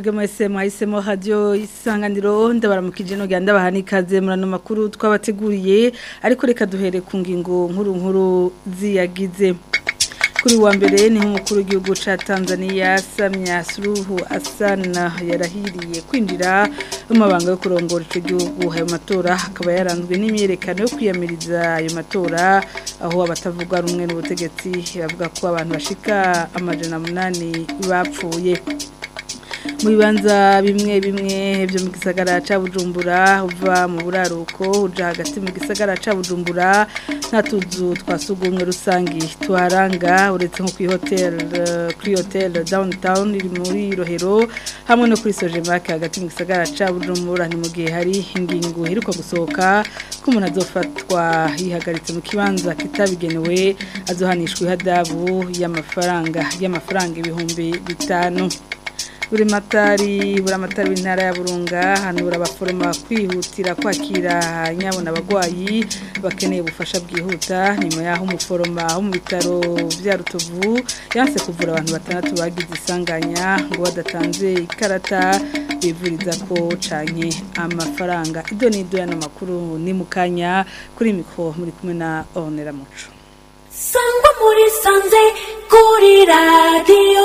mwebwe mwese mwahisemo radio isanganiro ndabaramukije no ganda bahani ikaze murano makuru twabateguriye ariko reka duhere ku ngingo nkuru nkuru ziyagize kuri wa mbere ni nk'umukuru w'igihugu ca Tanzania Samia Suluhu Hassan yarahiriye kwinjira mu mabanga yo kurongora ico gihugu ayo matora akaba yaranzwe n'imyerekano yo kwiyamiriza ayo matora aho abatavuga rumwe n'ubutegetsi bavuga ko abantu bashika amajana munani bapfuye mu bibanza bimwe bimwe byo mu gisagara ca Bujumbura uva mu buraruko uja hagati mu gisagara ca Bujumbura nta tuzu twasugumwe rusangi tuharanga uretse nko kuri hotel kuri hotel downtown iri muri Rohero hamwe no kuri Sojemak hagati mu gisagara ca Bujumbura ni mu gihe hari ingingo iheruka gusohoka ko umuntu azofatwa yihagaritse mu kibanza kitabigenewe azohanishwa ihadabu y'amafaranga y'amafaranga ibihumbi bitanu buri matari buri amatari w'intara ya burunga hanura abaforoma kwihutira kwakira nyabona abagwayi bakeneye ubufasha bwihuta nyuma y'aho umuforoma wo mu bitaro bya rutovu yanse kuvura abantu batandatu bagize isanganya ngo badatanze ikarata bivuriza ko canke amafaranga ibyo ni ibyo y'ano makuru ni mu kanya kuri mikoro muri kumwe na onera muco sangwa muri sanze kuri radiyo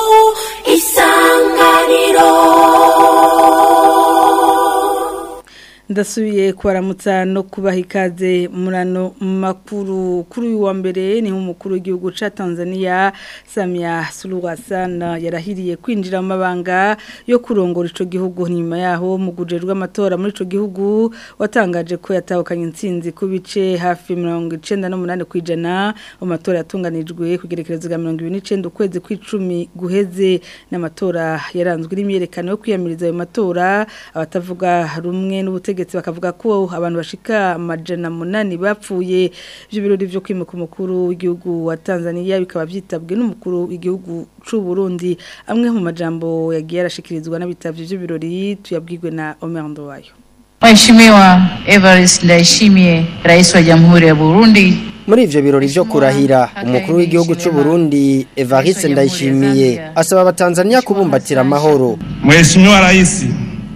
isanganiro ndasubiye kubaramutsa no kubaha ikaze murano makuru kuri uyu wa mbere ni nk'umukuru w'igihugu ca Tanzania Samia Suluhu Hassan yarahiriye kwinjira mu mabanga yo kurongora ico gihugu nyuma yaho mu gujerwa amatora muri ico gihugu watangaje ko yatahukanye intsinzi ku bice hafi 98 kwijana mu matora yatunganijwe kugerekereza ga 29 ukwezi kw'icumi guheze n'amatora yaranzwe n'imyerekano yo kwiyamiriza ayo matora abatavuga rumwe n'ubute ubutegetsi bakavuga ko abantu bashika amajana munani bapfuye ibyo birori byo kwimuka umukuru w'igihugu wa Tanzania bikaba byitabwe n'umukuru w'igihugu c'u Burundi amwe mu majambo yagiye arashikirizwa n'abitavye ibyo birori tuyabwirwe na Omer Ndowayo Mheshimiwa Evariste Ndayishimiye Rais wa Jamhuri ya Burundi muri ivyo birori vyo kurahira umukuru w'igihugu c'u Burundi Evariste Ndayishimiye asaba abatanzania kubumbatira amahoro Mheshimiwa Rais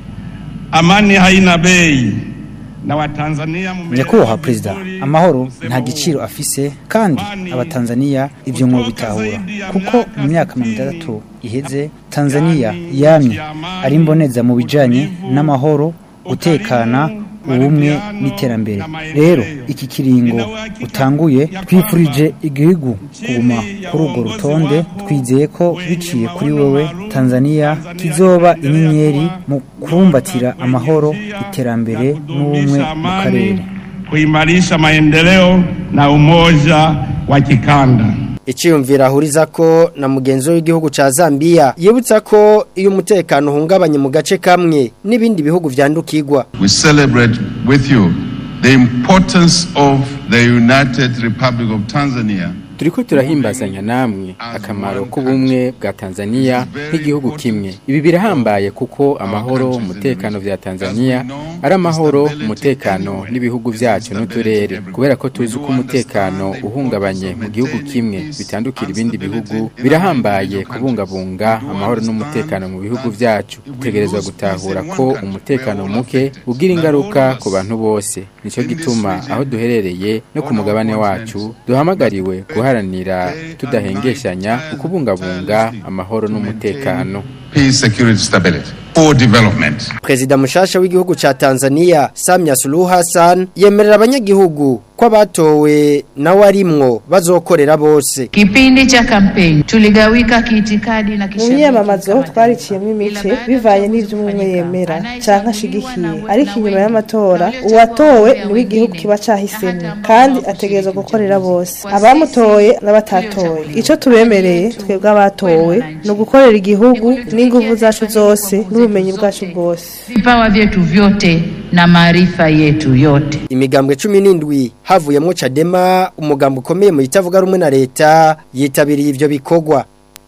amani haina bei na watanzania nyakubahwa perezida amahoro nta giciro afise kandi abatanzania ivyo mwo bitahura kuko mu myaka mirongo itandatu iheze tanzania yamye ari imboneza mu bijanye n'amahoro gutekana ubumwe n'iterambere rero iki kiringo utanguye twifurije igihugu kuguma kuri urwo rutonde twizeye ko biciye kuri wowe tanzania kizoba inyenyeri mu kubumbatira amahoro iterambere n'ubumwe mu karere kuimarisha maendeleo na umoja wa kikanda Ichiyumvira ahuriza ko na mugenzi w'igihugu ca Zambia yibutsa ko iyo umutekano uhungabanye mu gace kamwe n'ibindi bihugu vyandukirwa. We celebrate with you the importance of the United Republic of Tanzania turiko turahimbazanya namwe akamaro k'ubumwe bwa Tanzania nk'igihugu kimwe ibi birahambaye kuko amahoro umutekano vya Tanzania ari amahoro umutekano n'ibihugu vyacu n'uturere kubera ko tuzi ko umutekano uhungabanye mu gihugu kimwe bitandukira ibindi bihugu birahambaye kubungabunga amahoro n'umutekano mu bihugu vyacu dutegerezwa gutahura ko umutekano muke ugira ingaruka ku bantu bose nico gituma aho duherereye no ku mugabane wacu duhamagariwe guharanira tudahengeshanya ukubungabunga amahoro n'umutekano peace security stability for development Prezida mushasha w'igihugu ca Tanzania Samia Suluhu Hassan yemerera abanyagihugu ko abatowe nawe arimwo bazokorera bose Kipindi cha kampeni tuligawika kiitikadi na mu kishabiki myamamazo twariciyemo imice bivanye n'ivyo umwe yemera canke ashigikiye ariko inyuma y'amatora uwatowe niwe igihugu kiba cahisemo kandi ategerezwa gukorera bose abamutoye n'abatatoye ico tubemereye twebwe abatowe ni ugukorera igihugu n'inguvu zacu zose n'ubumenyi bwacu bwose vipawa vyetu vyote na maarifa yetu yote imigambwe 17 havuyemwo Chadema umugambo ukomeye mu itavuga rumwe na leta yitabiriye ivyo bikorwa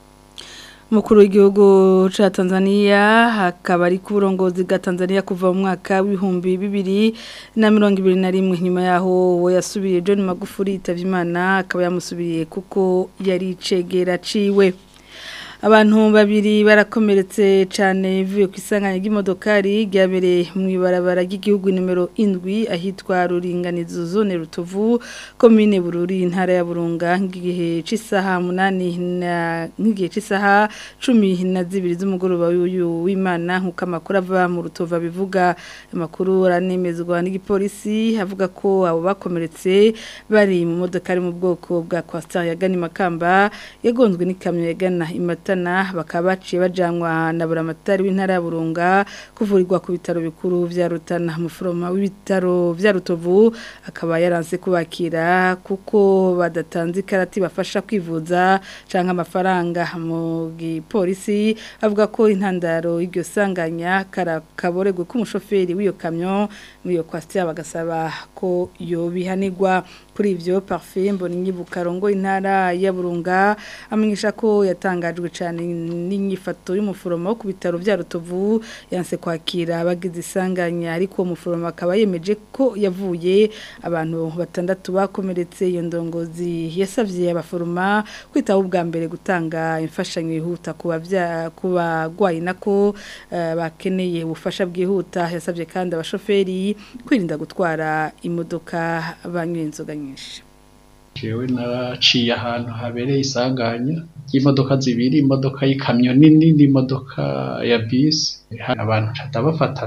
Mukuru w'igihugu ca Tanzania hakaba ari ku burongozi bwa Tanzania kuva mu mwaka w'ibihumbi bibiri na mirongo ibiri na rimwe nyuma yaho we yasubiye John Magufuli yitavye Imana akaba yamusubiriye kuko yari icegera ciwe abantu babiri barakomeretse cyane bivuye ku isanganya ry'imodokari ryabereye mu ibarabara ry'igihugu nimero indwi ahitwa ruringanizo zone rutovu komine bururi intara ya burunga nk'igihe cy'isaha munani nk'igihe cy'isaha cumi na zibiri z'umugoroba w'uyu w'imana nk'uko amakuru ava mu rutovu abivuga amakuru aranemezwa n'igipolisi avuga ko abo bakomeretse bari mu modoka ari mu bwoko bwa kwasitari yagana imakamba yagonzwe n'ikamyo yagana imata bakaba baciye bajyanwa na buramatari w'intara ya burunga kuvurirwa ku bitaro bikuru bya rutana umuforoma w'ibitaro bya rutovu akaba yaranze kubakira kuko badatanze ikarati bafasha kwivuza cyangwa amafaranga mu gipolisi avuga ko intandaro y'iryo sanganya kaboregwe k'umushoferi w'iyo kamyo muri iyo kwasiteri bagasaba ko yobihanirwa kuri ibyo parufe mbona inyibukarongo intara ya burunga amenyesha ko yatangajwe cyane n'inyifato y'umuforomo wo ku bitaro bya rutovu yanse kwakira abagize isanganya ariko uwo muforomo akaba yemeje ko yavuye abantu batandatu bakomeretse iyo ndongozi yasabye abaforoma kwitaho ubwa mbere gutanga imfashanyo yihuta ku bagwayi nako bakeneye ubufasha bwihuta yasabye kandi abashoferi kwirinda gutwara imodoka banyweye inzoga nyinshi jewe naraciye ahantu habereye isanganya y'imodoka zibiri imodoka y'ikamyo nini n'imodoka ya bisi abantu ndabafata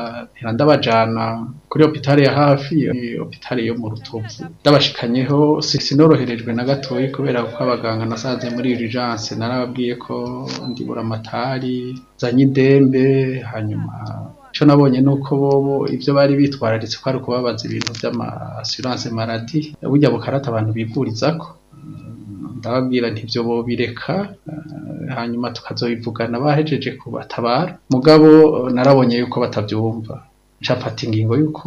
ndabajana kuri hopitale ya hafi hopitale yo mu rutovu ndabashikanyeho sinoroherejwe na gatoya kubera ko abaganga nasanze muri urgence narababwiye ko ndibura amatari zanye idembe hanyuma icyo nabonye ni uko bobo ibyo bari bitwararitse ko ari ukubabaza ibintu by'amasiranse maradi burya bukarata abantu bivuriza ko ndababwira ntibyo bobireka hanyuma tukazobivugana bahejeje kubatabara mugabo narabonye yuko batabyumva nshafata ingingo yuko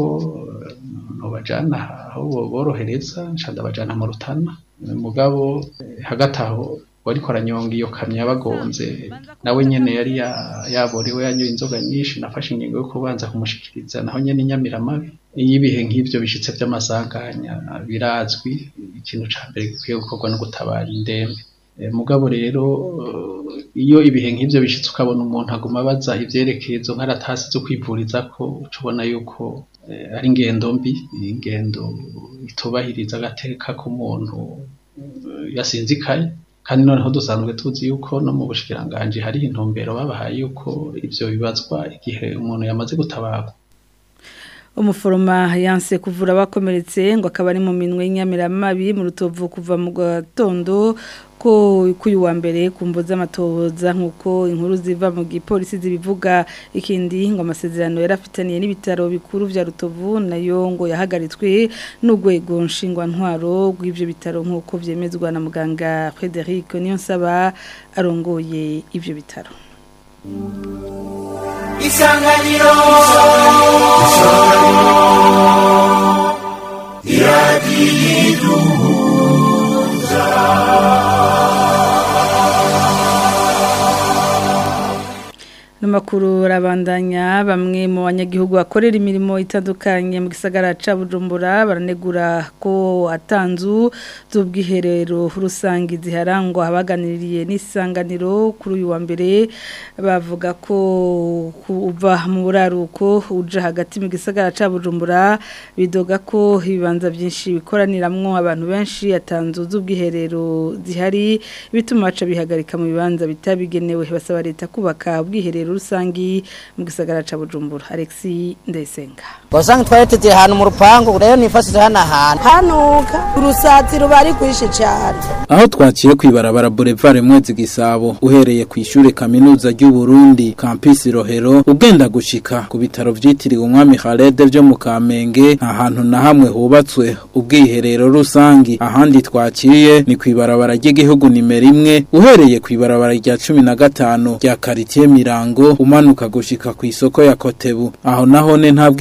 nubajana aho borohereza ndabajana mu rutana mugabo hagati aho wariko aranyonga iyo kamyo yabagonze nawe nyene yari yaborewe yanyoye inzoga nyinshi nafashe ingingo yo kubanza kumushikiriza naho nyene inyamiramabi iyo ibihe nk'ivyo bishitse vy'amasanganya birazwi ikintu ca mbere gikwiye gukorwa no gutabara indembe mugabo rero iyo ibihe nk'ivyo bishitse ukabona umuntu aguma abaza ivyerekeye izo nkaratasi zo kwivuriza ko uca ubona yuko ari ingendo mbi ingendo itubahiriza agateka k'umuntu yasinzikaye kandi noneho dusanzwe tuzi yuko no mu bushikiranganje hari intumbero babahaye yuko ivyo bibazwa igihe umuntu yamaze gutabarwa umuforoma yanse kuvura abakomeretse ngo akaba ari mu minwe y'inyamiramabi mu rutovu kuva mu gatondo ko kuyu wa mbere kumvo z'amatohoza nkuko inkuru ziva mu gipolisi zibivuga ikindi ngo amasezerano yarafitaniye n'ibitaro bikuru vya Rutovu nayo ngo yahagaritswe n'ugwego nshingwa ntwaro rw'ivyo bitaro nkuko vyemezwa na muganga Frederic Niyonsaba arongoye ivyo bitaro Isanganiro Namakuru rabandanya bamwe mu banyagihugu bakorera imirimo itandukanye mu gisagara ca Bujumbura baranegura ko atanzu z'ubwiherero rusangi ziharangwa abaganiriye n'isanganiro kuri uyu wa mbere bavuga ko kuva mu buraruko uja hagati mu gisagara ca Bujumbura bidoga ko ibibanza byinshi bikoraniramwo abantu benshi atanzu z'ubwiherero zihari bituma baca bihagarika mu bibanza bitabigenewe basaba leta kubaka ubwiherero rusangi mu gisagara ca Bujumbura Alexi Ndesenga Wasanga twari tugiye ahantu mu rupangu rero nifasije hano ahantu hanuka urusazi ruba ari kwishi cyane aho twaciye kwibarabara Boulevard Mwezi Gisabo uhereye ku ishure kaminuza ry'u Burundi campus Rohero ugenda gushika ku bitaro vyitiriwe umwami Khaled byo mu Kamenge nta hantu na hamwe hubatswe ubwiherero rusangi ahandi twaciye ni kwibarabara ry'igihugu nimero imwe uhereye kwibarabara rya 15 rya quartier Mirango umanuka gushika ku isoko ya Kotebu aho naho ne nta bwiherero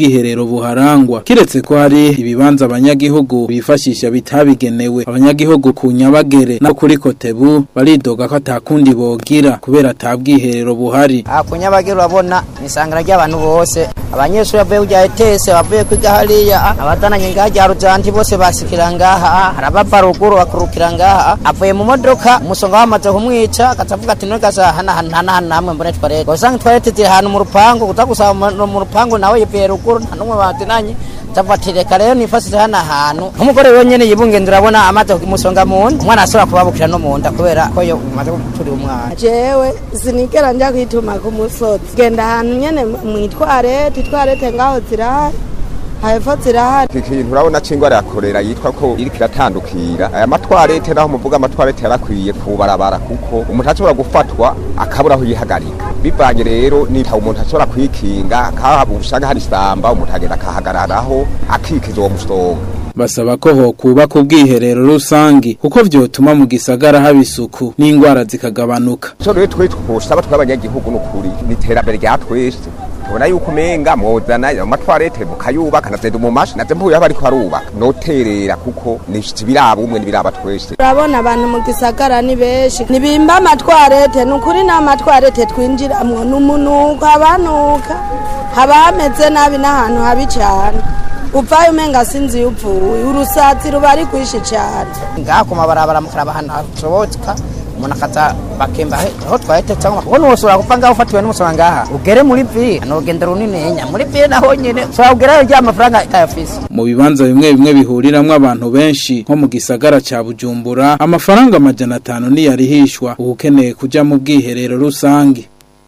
ubwiherero buharangwa kiretse ko hari ibibanza abanyagihugu bifashisha bitabigenewe abanyagihugu ku nyabagere no kuri kotebu baridoga ko atakundi bogira kubera atabwiherero buhari aha ku nyabagere urabona ni isangano ry'abantu bose abanyeshuri bavuye kujya etese bavuye kwiga hariya abatananye ngaha rya rujanti bose basikira ngaha hari abava ruguru bakurukira ngaha avuye mu modoka umusonga wamaze kumwica akavuga ati ntugaza hana hana hana hana hamwe mbone twarete usanga twarete ziri ahantu mu rupangu kuza gusaba mu- mu rupangu nawe yivuye ruguru nta n'umwe batinanye ndavuga ati reka rero nifasise hano ahantu nk'umugore wenyine yibungenze urabona amaze kumusonga mu nda umwana ashobora kubabukira no mu nda kubera ko yo umaze guturira umwana jewe sinigera njya kwituma ku musozi genda ahantu nyene mwitwarete itwarete ngaho zirahari hepfo zirahari iki kintu urabona c'ingwara ya korera yitwa ko iriko iratandukira aya matwarete naho muvuga amatwarete yarakwiye kubarabara kuko umuntu ashobora gufatwa akabura aho yihagarika bivanye rero nita umuntu ashobora kwikinga akahaba usanga hari isamba umuntu agenda akahagararaho akikiza uwo musonga basaba ko hokubaka ubwiherero rusangi kuko vyotuma mu gisagara haba isuku n'ingwara zikagabanuka so rero twe twosaba tw'abanyagihugu n'ukuri ni iterambere rya twese tubona yuko umenga mwozana ayo matwarete mukayubaka nazenda umumashi naze mpuye aho bariko barubaka noterera kuko ni biraba umwe nibiraba twese urabona abantu mu gisagara ni benshi nibimba amatwarete ni ukuri n'amatwarete twinjiramwo ni umunuko habanuka haba hameze nabi n'ahantu habi cyane uvayo umenga sinzi iyo upfuye urusatsi ruba ari rwinshi cyane ngaha ku mabarabara mukaraba ahantu hashobotsa umuntu akaza bakemba he- aho twahite cyangwa ubona ushobora gupfa ngaho ufatiwe n'umusoro ngaha ugere muri vi ni urugendo runininya muri vi naho nyine ushobora kugerayo rya mafaranga itayafise mu bibanza bimwe bimwe bihuriramwo abantu benshi nko mu gisagara ca Bujumbura amafaranga amajana atanu niyarihishwa ukeneye kuja mu bwiherero rusangi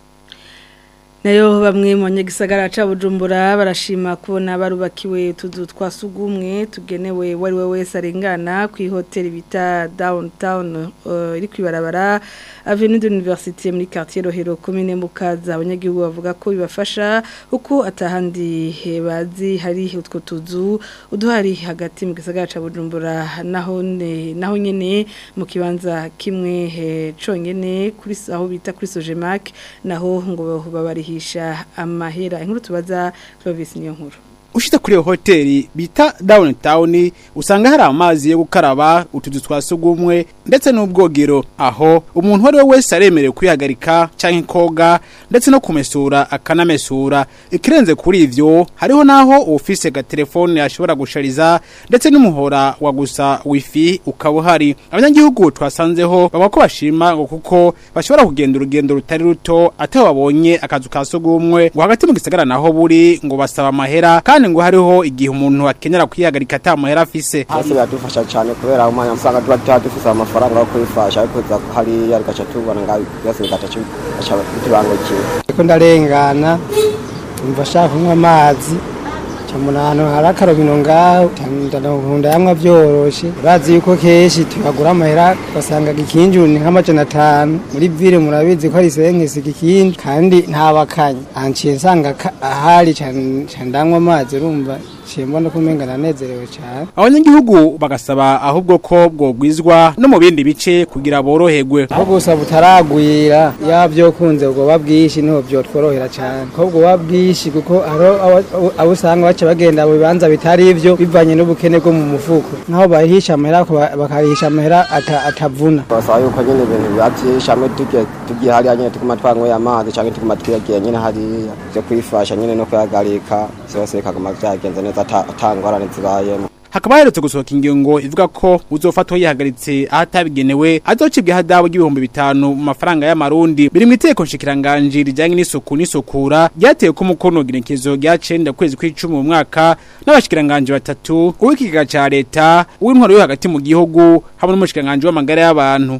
nayo bamwe mu banyagisagara ca Bujumbura barashima kubona barubakiwe utuzu twa sugumwe tugenewe wari we wese arengana ku ihoteli bita downtown uh, iri kwibarabara avenue de l'université muri quartier Rohero commune Mukaza abanyagihugu bavuga ko bibafasha uko atahandi he bazi hari utwo tuzu uduhari hagati mu gisagara ca Bujumbura naho ne, naho nyene mu kibanza kimwe he, conyene kuri aho bita kuri Sojemak naho ngo babarihisha amahera inkuru tubaza Clovis niyo nkuru ushitse kuri iyo hoteli bita downtown usanga hari amazi yo gukaraba utuzu twa sugumwe ndetse n'ubwogero aho umuntu uwo ari we wese aremerewe kwihagarika canke koga ndetse no kumesura akanamesura ikirenze kuri ivyo hariho naho ufise gatelefone ashobora gushariza ndetse n'umuhora wa gusa wifi ukaba uhari abanyagihugu twasanzeho bavuga ko bashima ngo kuko bashobora kugenda urugendo rutari ruto ataho babonye akazu ka sugumwe ngo hagati mu gisagara naho buri ngo basaba amahera kandi ngo hariho igihe umuntu akenera kwihagarika ata mahera afise hasi biradufasha cyane kubera umwanya usanga tuba tuba dufise amafaranga yo kwifasha ariko za hariya bigaca tubona ngaho byose bigaca bitubangukiye ariko ndarengana umva ashaka kunywa amazi camuna ahantu hari akarobino ngaho ndakunda yamwa vyoroshe urazi yuko kenshi tuyagura amahera ugasanga gikinjuru ni nk'amajana atanu muri vile murabizi ko ari senkesi gikindi kandi ntabakanye anciye nsanga ka- ahari cane cane ndanywa amazi urumva ciye mbona ko umenga ndanezerewe cane abanyagihugu bagasaba ahubwo ko bwogwizwa no mu bindi bice kugira boroherwe aho gusa butaragwira yaba byokunze ubwoba bwinshi niho byotworohera cyane ko ubwoba bwinshi kuko hariho abo- abo usanga baca bagenda mu bibanza bitari ibyo bivanye n'ubukene bwo mu mufuko nk'aho bahisha amahera ariko ba- bakahisha amahera ata- atavuna basaba yuko nyine ibintu biba byinshi hamwe tugiye tugiye hariya nyine tuguma twanyweye amazi cyangwa tuguma twiyagiye nyine hariya byo kwifasha nyine no kwihagarika byose bikaguma byagenze neza ata- ata ngorane zibayemo hakaba haherutse gusohoka ingingo ivuga ko uzofatwa yihagaritse ahatabigenewe azocibwa hadabu y'ibihumbi bitanu mu mafaranga y'amarundi biri mu iteko nshikiranganji rijyanye n'isuku n'isukura ryatewe ko umukono genekezo rya cenda kwezi kw'icumi mu mwaka n'abashikiranganji batatu uw'ikigega ca leta uw'intwaro yo hagati mu gihugu hamwe n'umushikiranganji w'amagara y'abantu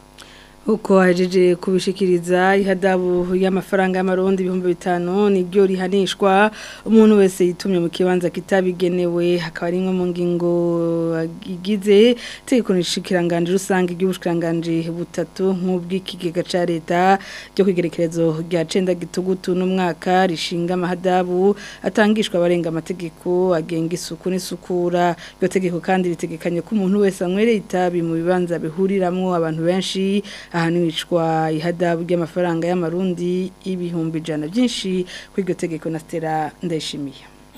uko hajeje kubishikiriza ihadabu y'amafaranga y'amarundi ibihumbi bitanu niryo rihanishwa umuntu wese yitumye mu kibanza kitabigenewe hakaba ari imwe mu ngingo igize tegeko nishikiranganje rusange ry'ubushikiranganje butatu nk'ubw'ikigega ca leta ryo kwigerekerezo rya cenda gitugutu n'umwaka rishinga amahadabu atangishwa abarenga amategeko agenga isuku n'isukura iryo tegeko kandi ritegekanye ko umuntu wese anywereye itabi mu bibanza bihuriramwo abantu benshi ahanishwa ihadabu ry'amafaranga y'amarundi ibihumbi ijana byinshi kuri iryo tegeko na Stella ndayishimiye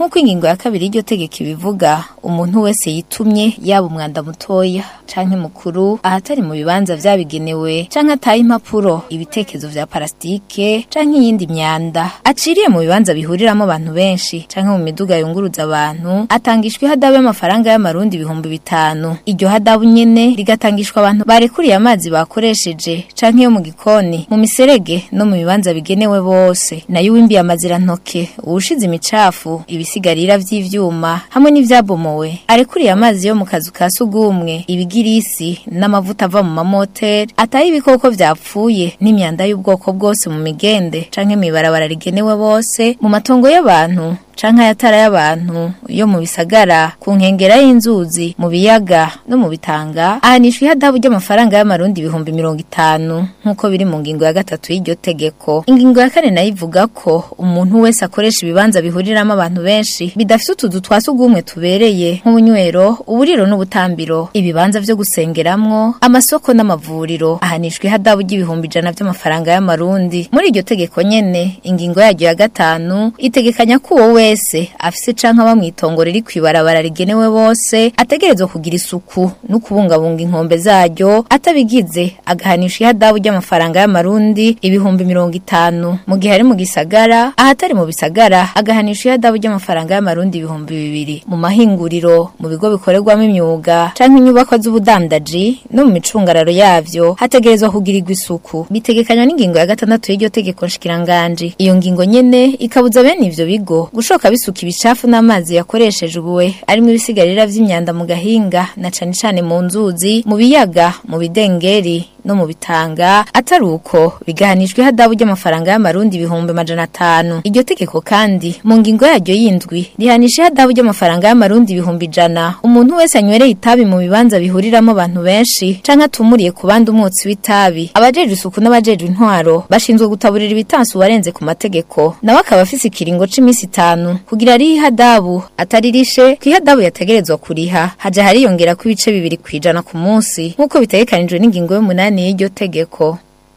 nk'uko ingingo ya kabiri y'iryo tegeko ibivuga umuntu wese yitumye yaba umwanda mutoya canke mukuru ahatari mu bibanza vyabigenewe canke ataye impapuro ibitekezo vya parastike canke iyindi myanda aciriye mu bibanza bihuriramo abantu benshi canke mu miduga yunguruza abantu atangishwa ihadabu y'amafaranga y'amarundi ibihumbi bitanu iryo hadabu nyene rigatangishwa abantu barekuriye amazi bakoresheje canke yo mu gikoni mu miserege no mu bibanza bigenewe bose nayo uwimbiye amazirantoke uwushize imicafu ibisigarira vy'ivyuma hamwe n'ivyabomowe arekuriye amazi yo mu kazu ka sugumwe ibigirisi n'amavuta ava mu mamoteri ataye ibikoko vyapfuye n'imyanda y'ubwoko bwose mu migende canke mw'ibarabara rigenewe bose mu matongo y'abantu canke ayatara y'abantu yo mu bisagara ku nkengera y'inzuzi mu biyaga no mu bitanga ahanishwa ihadabu ry'amafaranga y'amarundi ibihumbi mirongo itanu nk'uko biri mu ngingo ya gatatu y'iryo tegeko ingingo ya kane nayo ivuga ko umuntu wese akoresha ibibanza bihuriramo abantu benshi bidafite utuzu twa sugumwe tubereye nk'ubunywero uburiro n'ubutambiro ibibanza vyo gusengeramwo amasoko n'amavuriro ahanishwa ihadabu ry'ibihumbi ijana vy'amafaranga y'amarundi muri iryo tegeko nyene ingingo yaryo ya gatanu itegekanya ko uwo wese afise canke aba mw'itongo riri kw'ibarabara rigenewe bose ategerezwa kugira isuku no kubungabunga inkombe zaryo atabigize agahanisha ihadabu ry'amafaranga y'amarundi ibihumbi mirongo itanu mu gihe ari mu gisagara ahatari mu bisagara agahanisha ihadabu ry'amafaranga y'amarundi ibihumbi bibiri mu mahinguriro mu bigo bikorerwamo imyuga canke inyubakwa z'ubudandaji no mu micungararo yavyo hategerezwa kugirirwa isuku bitegekanywa n'ingingo ya gatandatu y'iryo tegeko nshikiranganji iyo ngingo nyene ikabuza bene ivyo bigo gushoka bisuka ibicafu n'amazi yakoreshejwe arimo ibisigarira vy'imyanda mu gahinga na cane cane mu nzuzi mu biyaga mu bidengeri no mu bitanga atari uko bigahanishwa ihadabu ry'amafaranga y'amarundi ibihumbi majana atanu iryo tegeko kandi mu ngingo yaryo y'indwi rihanisha ihadabu ry'amafaranga y'amarundi ibihumbi ijana umuntu wese anywereye itabi mu bibanza bihuriramo abantu benshi canke atumuriye ku bandi umwotsi w'itabi abajejwe isuku n'abajejwe intwaro bashinzwe gutaburira ibitansi uwarenze ku mategeko nawe akaba afise ikiringo c'imisi itanu kugira ari ihadabu atari rishe ku ihadabu yategerezwa kuriha haja hariyongera ko ibice bibiri kwijana ku munsi nk'uko bitegekanijwe n'ingingo y'umunani y'iryo tegeko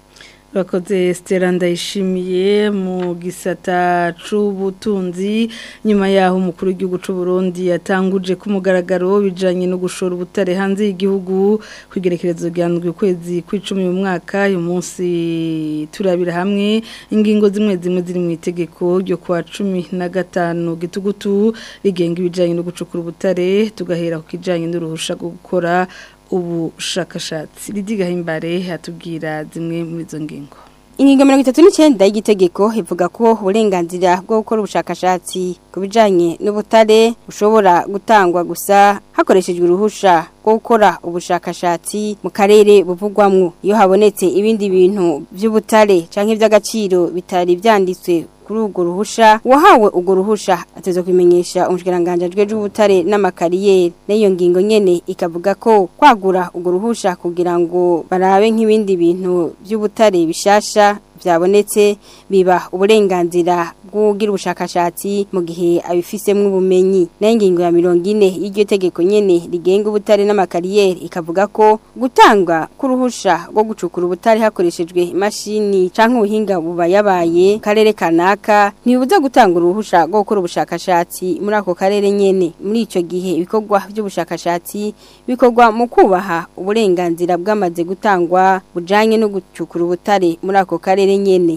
Bakoze Stella ndayishimiye mu gisata c'ubutunzi nyuma yaho umukuru w'igihugu c'u Burundi yatanguje ku mugaragaro bijanye no gushora ubutare hanze y'igihugu kwigerekerezo ryandwi kwezi kw'icumi mu mwaka uyu munsi turabira hamwe ingingo zimwe zimwe ziri mu itegeko ryo kwa cumi na gatanu gitugutu rigenga ibijanye no gucukura ubutare tugahera ku kijanye n'uruhusha rwo gukora ubushakashatsi ridiga himbare hatubwira zimwe muri izo ngingo Ingingo mirongo itatu n'icyenda y'igitegeko ivuga ko uburenganzira bwo gukora ubushakashatsi ku bijyanye n'ubutare bushobora gutangwa gusa hakoreshejwe uruhusha rwo gukora ubushakashatsi mu karere buvugwamwo iyo habonetse ibindi bintu by'ubutare cyangwa iby'agaciro bitari byanditswe kuri urwo ruhusha uwahawe urwo ruhusha ateza kubimenyesha umushikiranganji ajejwe ubutare n'amakariyeri n'iyo ngingo nyene ikavuga ko kwagura urwo ruhusha kugira ngo barabe nk'ibindi bintu by'ubutare bishasha byabonetse biba uburenganzira bw'ugira ubushakashatsi mu gihe abifisemwo ubumenyi nayo ingingo ya mirongo ine y'iryo tegeko nyene rigenga ubutare n'amakariyeri ikavuga ko gutanga k'uruhusha rwo gucukura ubutare hakoreshejwe imashini canke ubuhinga buba yabaye karere kanaka ntibibuza gutanga uruhusha rwo gukora ubushakashatsi muri ako karere nyene muri ico gihe ibikorwa by'ubushakashatsi bikorwa mu kubaha uburenganzira bwamaze gutangwa bujanye no gucukura ubutare muri ako karere nyene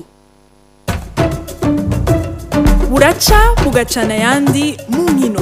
buraca bugacana ayandi mu nkino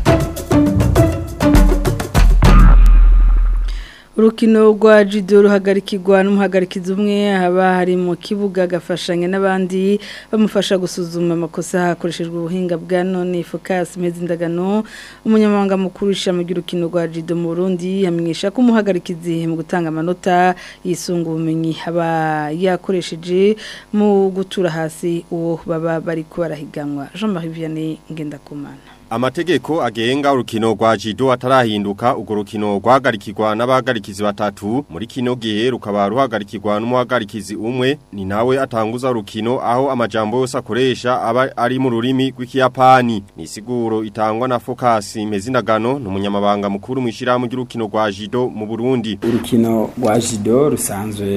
urukino rwa judo ruhagarikirwa n'umuhagarikizi umwe haba hari mu kibuga agafashanya n'abandi bamufasha gusuzuma amakosa hakoreshejwe ubuhinga bwa none focus ndagano umunyamabanga mukuru w'ishami ry'urukino rwa judo mu Burundi yamenyesha ko umuhagarikizi mu gutanga amanota yisunga ubumenyi aba yakoresheje mu gutura hasi uwo baba bari barahiganwa Jean Marie Vianney Ngendakumana Amategeko agenga urukino rwa jido atarahinduka urwo rukino rwahagarikirwa n'abahagarikizi batatu muri kino gihe rukaba ruhagarikirwa n'umuhagarikizi umwe ni nawe atanguza urukino aho amajambo yose akoresha aba ari mu rurimi rw'ikiyapani ni siguro itangwa na Focus Mezindagano n'umunyamabanga mukuru mu ishirahamwe ry'urukino rwa jido mu Burundi urukino rwa jido rusanzwe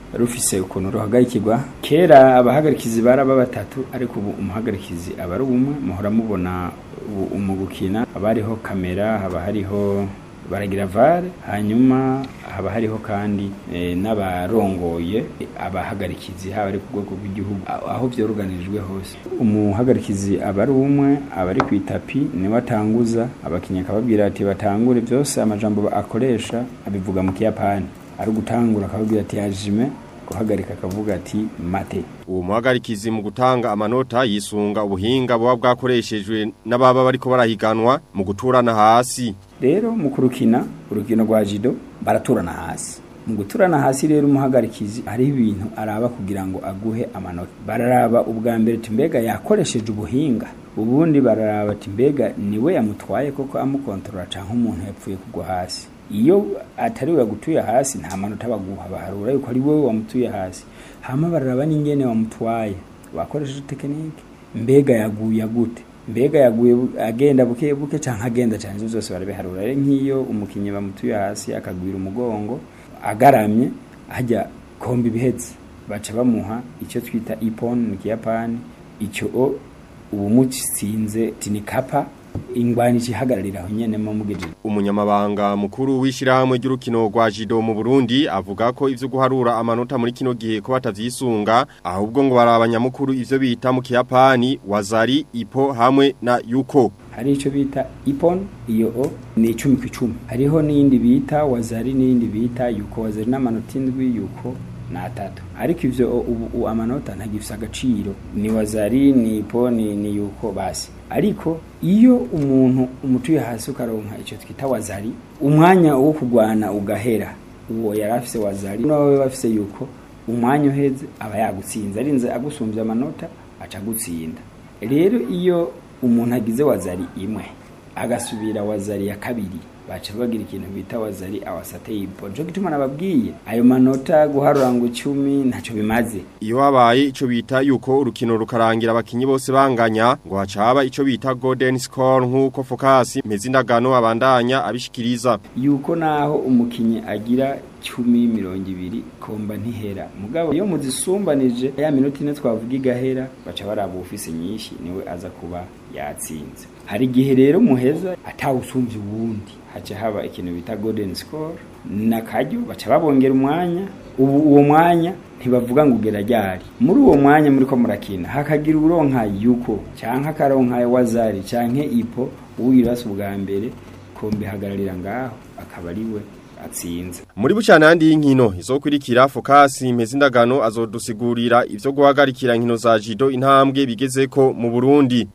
rufise ukuntu ruhagarikirwa kera abahagarikizi baraba batatu ariko ubu umuhagarikizi aba ari umwe muhora mubona ubu mu gukina haba hariho kamera haba hariho baragira vare hanyuma haba hariho kandi eh, n'abarongoye abahagarikizi haba ari ku rwego rw'igihugu aho aho vyoruganirijwe hose umuhagarikizi aba ari umwe aba ari ku itapi niwe atanguza abakinnyi akababwira ati batangure byose amajambo akoresha abivuga mu kiyapani ari gutangura akababwira ati hajime guhagarika akavuga ati mate uwo muhagarikizi mu gutanga amanota yisunga ubuhinga buba bwakoreshejwe n'ababa bariko barahiganwa mu guturana hasi rero mu kurukina urukino rwa jido baraturana hasi mu guturana hasi rero umuhagarikizi hariho ibintu araba kugira ngo aguhe amanota bararaba ubwa mbere ati mbega yakoresheje ubuhinga ubundi bararaba ati mbega niwe yamutwaye koko amukontorora canke umuntu yapfuye kugwa hasi iyo atari we yagutuye hasi nta manota baguha baharura yuko ari wowe wamutuye hasi hama bararaba n'ingene wamutwaye wakoresheje tekinike mbega yaguye gute mbega yaguye bu- agenda buke buke canke agenda cyane ivyo byose barabiharura rero nk'iyo umukinnyi bamutuye hasi akagwira umugongo agaramye hajya komba ibihetse baca bamuha icyo twita ipon mu kiyapani icyo o ubu mutsinze tinikapa ingwani ihagararira aho nyene mu mugejeje umunyamabanga mukuru w'ishirahamwe ry'urukino rwa jido mu Burundi avuga ko ivyo guharura amanota muri kino gihe ko batavyisunga ahubwo ngo barabanyamukuru ivyo bita mu kiyapani wazari ipo hamwe na yuko hari icyo bita ipon iyo o ni icumi ku icumi hariho n'iyindi bita wazari n'iyindi bita yuko wazari n'amanota indwi yuko ni atatu ariko ivyo o- ubu ubu amanota ntagifise agaciro ni wazari ni ipo ni, ni yuko basi ariko iyo umuntu umutuye hasi ukaronka icyo twita wazari umwanya wo kugwana ugahera uwo yari afise wazari nawe bafise yuko umwanya uheze aba yagutsinze arinze agusumbya amanota aca agutsinda rero iyo umuntu agize wazari imwe agasubira wazari ya kabiri baca bagira ikintu bita wazari awasate ipo nico gituma nababwiye ayo manota guharura ngo icumi ntacyo bimaze iyo habaye ico bita yuko urukino rukarangira abakinyi bose banganya ngo haca haba ico bita golden score nk'uko Focus Mpezindagano abandanya abishikiriza yuko naho umukinyi agira cumi mirongo ibiri komba ntihera mugabo iyo muzisumbanije ya minota ine twavuga igahera baca baraba ufise nyinshi niwe aza kuba yatsinze hari igihe rero muheza atawusumbye uwundi haca haba ikintu bita golden score nakaryo baca babongera umwanya ubu uwo mwanya ntibavuga ngo ugera ryari muri uwo mwanya muri ko murakina hakagira uronka yuko canke akaronka wazari canke ipo uwirasa ubwa mbere kombe hagararira ngaho akaba ari we atsinze muri bucanandi y'inkino izokurikira Focus Mpezindagano azodusigurira ivyo guhagarikira inkino za jido intambwe bigezeko mu Burundi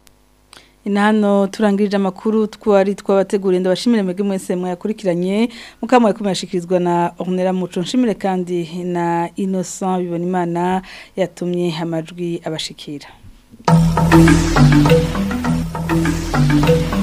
Inano turangirije amakuru twari twabateguriye ndabashimire mwebwe mwese mwakurikiranye mukamwe kumyashikirizwa na Ornella Muco nshimire kandi na Innocent bibona imana yatumye amajwi abashikira